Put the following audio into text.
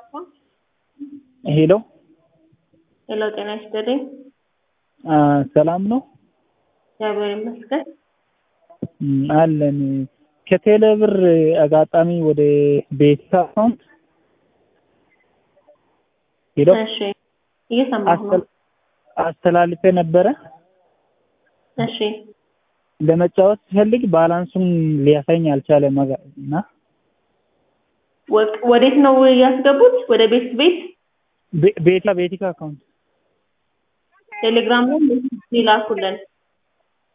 ሄሎ ሄሎ፣ ጤና ይስጥልኝ። አ ሰላም ነው እግዚአብሔር ይመስገን። እም፣ አለን ከቴሌ ብር አጋጣሚ ወደ ቤት አካውንት ሄሎ እሺ፣ እየሰማሁ ነው። አስተል- አስተላልፌ ነበረ እሺ፣ ለመጫወት ሲፈልግ ባላንሱን ሊያሳኝ አልቻለም አጋ- እና ወ- ወዴት ነው ያስገቡት? ወደ ቤት ቤት ቤ- ቤታ ቤቲካ አካውንት ቴሌግራም ላይ ሜሴጅ ይላኩልን።